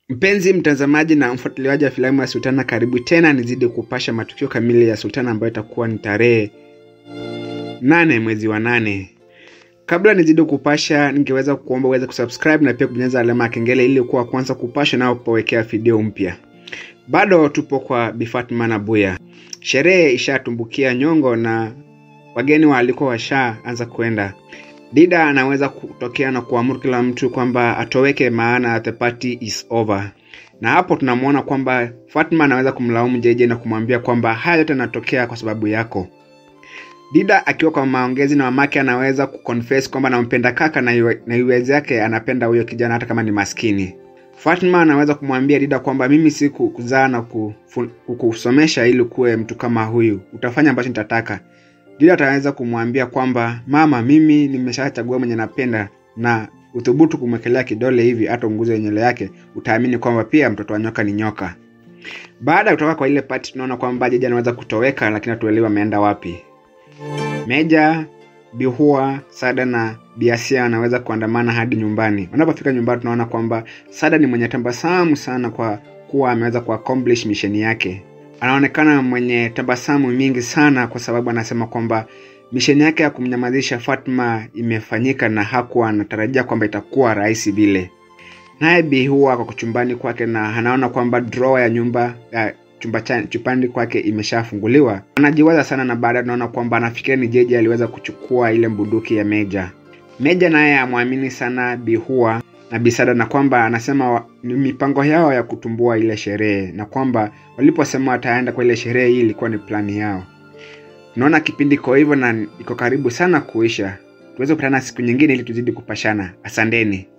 Mpenzi mtazamaji na mfuatiliaji wa filamu ya Sultana, karibu tena nizidi kupasha matukio kamili ya Sultana ambayo itakuwa ni tarehe nane mwezi wa nane. Kabla nizidi kupasha, ningeweza kuomba uweze kusubscribe na pia kubonyeza alama ya kengele ili kuwa kwanza kupasha na kupowekea video mpya. Bado tupo kwa Bi Fatma na Buya, sherehe ishatumbukia nyongo na wageni walikuwa washaanza kwenda. Dida anaweza kutokea na kuamuru kila mtu kwamba atoweke, maana the party is over. Na hapo tunamwona kwamba Fatma anaweza kumlaumu Jeje na kumwambia kwamba haya yote yanatokea kwa sababu yako. Dida akiwa kwa maongezi na mamake anaweza kuconfess kwamba anampenda kaka na iwe- na iwezi yake anapenda huyo kijana hata kama ni maskini. Fatma anaweza kumwambia Dida kwamba mimi si kuzaa na kufu- kukusomesha ili kuwe mtu kama huyu, utafanya ambacho nitataka. Dida ataweza kumwambia kwamba mama, mimi nimeshachagua mwenye napenda, na uthubutu kumwekelea kidole hivi hata unguze nywele yake, utaamini kwamba pia mtoto wa nyoka ni nyoka. Baada ya kutoka kwa ile pati, tunaona kwamba Jeje anaweza kutoweka, lakini hatuelewi ameenda wapi. Meja, Bihua, Sada na Biasia wanaweza kuandamana hadi nyumbani. Wanapofika nyumbani, tunaona kwamba Sada ni mwenye tabasamu sana kwa kuwa ameweza kuaccomplish misheni yake. Anaonekana mwenye tabasamu mingi sana kwa sababu anasema kwamba misheni yake ya kumnyamazisha Fatma imefanyika na hakuwa anatarajia kwamba itakuwa rahisi vile. Naye Bihua kwa chumbani kwake na anaona kwamba drawer ya nyumba ya chumba cha chupani kwake imeshafunguliwa. Anajiwaza sana na baadaye tunaona kwamba anafikiria ni Jeje aliweza kuchukua ile bunduki ya Meja. Meja naye amwamini sana Bihua na Bisada na kwamba anasema wa- ni mipango yao ya kutumbua ile sherehe na kwamba waliposema wataenda kwa ile sherehe hii ilikuwa ni plani yao. Tunaona kipindi iko hivyo na iko karibu sana kuisha. Tuweze kukutana siku nyingine ili tuzidi kupashana. Asanteni.